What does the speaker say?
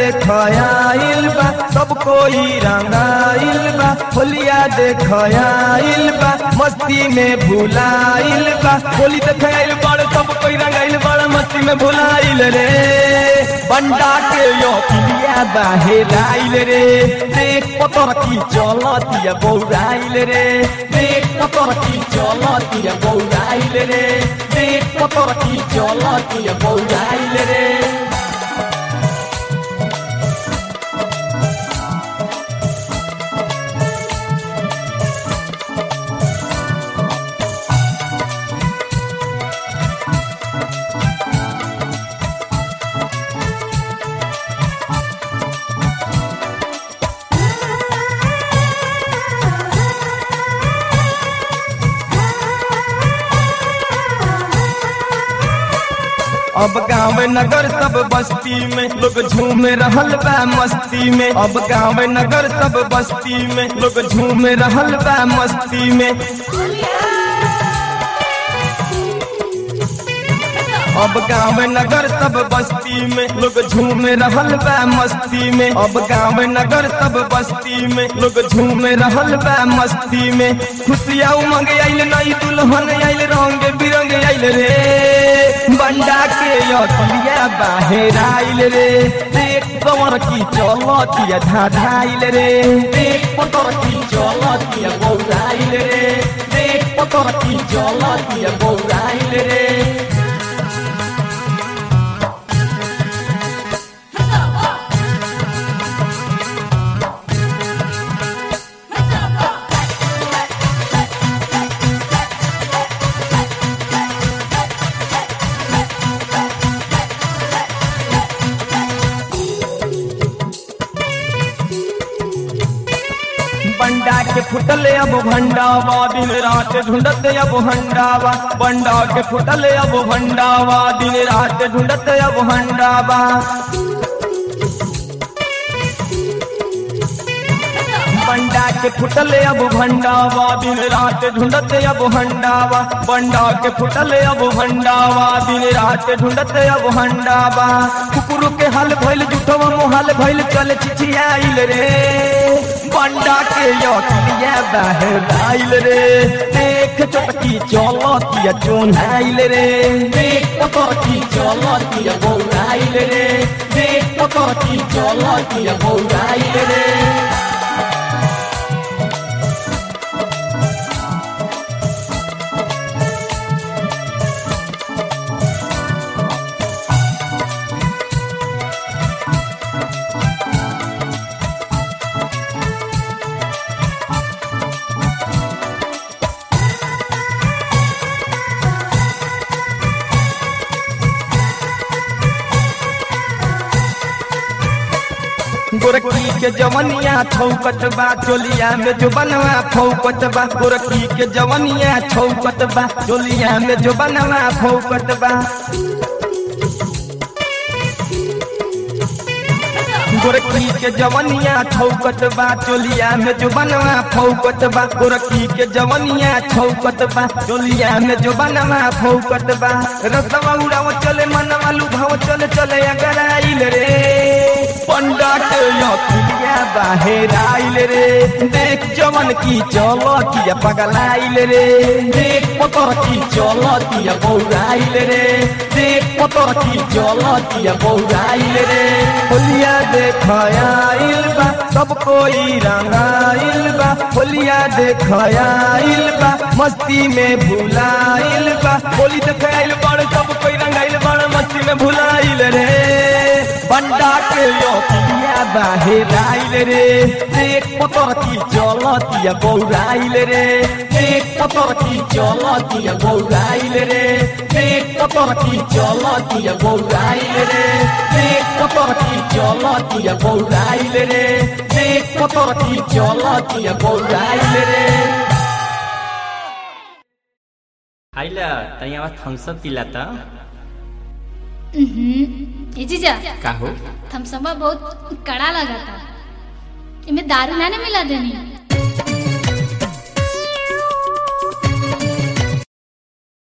देखयाइल बा सब कोई रंगाइल बा होलिया देखयाइल बा मस्ती में भुलाइल बा होली देखयाइल बड़ सब कोई रंगाइल बड़ मस्ती में भुलाइल रे बंडा के यो पिलिया बाहेराइल रे देख पतर की चलतिया बौराइल रे देख पतर की चलतिया बौराइल रे देख पतर की चलतिया बौराइल रे अब गाँव नगर सब बस्ती में लोग झूम रहल बा मस्ती में अब गाँव नगर सब बस्ती में लोग झूम रहल बा मस्ती में अब गाँव नगर सब बस्ती में लोग झूम रहल बा मस्ती में अब गाँव नगर सब बस्ती में लोग झूम रहल बा मस्ती में खुशियाँ उमंग आइल नई दुल्हन आइल रंग बिरंग आइल रे बंडा के अखिया बाहर आइल रे देख कमर की चलतिया धाधाइल रे देख पतर की चलतिया बौराइल रे देख पतर की चलतिया बौराइल रे बंडा के फुटले अब भंडावा दिन रात ढूंढत अब हंडावा बंडा के फुटले अब भंडावा दिन रात ढूंढत अब हंडावा बंडा के फुटले अब भंडावा दिन रात ढूंढत अब हंडावा बंडा के फुटले अब भंडावा दिन रात ढूंढत अब हंडावा कुकुर के हल भइल जुठवा मोहल भइल चल चिचियाइल रे बंडा के यकिया बाहर आइल रे देख चटकी चलतिया चोनाइल रे देख पतर की चलतिया बौराइल रे देख पतर की चलतिया बौराइल रे गोरखी के जवनिया छौकत बा चोलिया में जो बनवा फौकत बा गोरखी के जवनिया छौकत बा चोलिया में जो बनवा फौकत बा गोरखी के जवनिया छौकत बा चोलिया में जो बनवा फौकत बा गोरखी के जवनिया छौकत बा चोलिया में जो बनवा फौकत बा रसवा उड़ाव चले मनवा लुभाव चले चले अगर आइल रे पंडा के यकिया बाहर आइल रे देख जवन की चलतिया पगलाइल रे देख पतर की चलतिया बौराइल रे देख पतर की चलतिया बौराइल रे होलिया देखयाइल बा सब कोई रंगाइल बा होलिया देखयाइल बा मस्ती में भुलाइल बा होली देखाइल बड़ सब कोई रंगाइल बड़ मस्ती में भुलाइल रे बंडा के योकिया बाहर आइल रे देख पतर की चलतिया बौराइल रे देख पतर की चलतिया बौराइल रे देख पतर की चलतिया बौराइल रे देख पतर की चलतिया बौराइल रे देख पतर की चलतिया बौराइल रे आइला तैयार थम्सअप पिला त ए जीजा का हो थमसमा बहुत कड़ा लगा था इमे दारू ना ना मिला देनी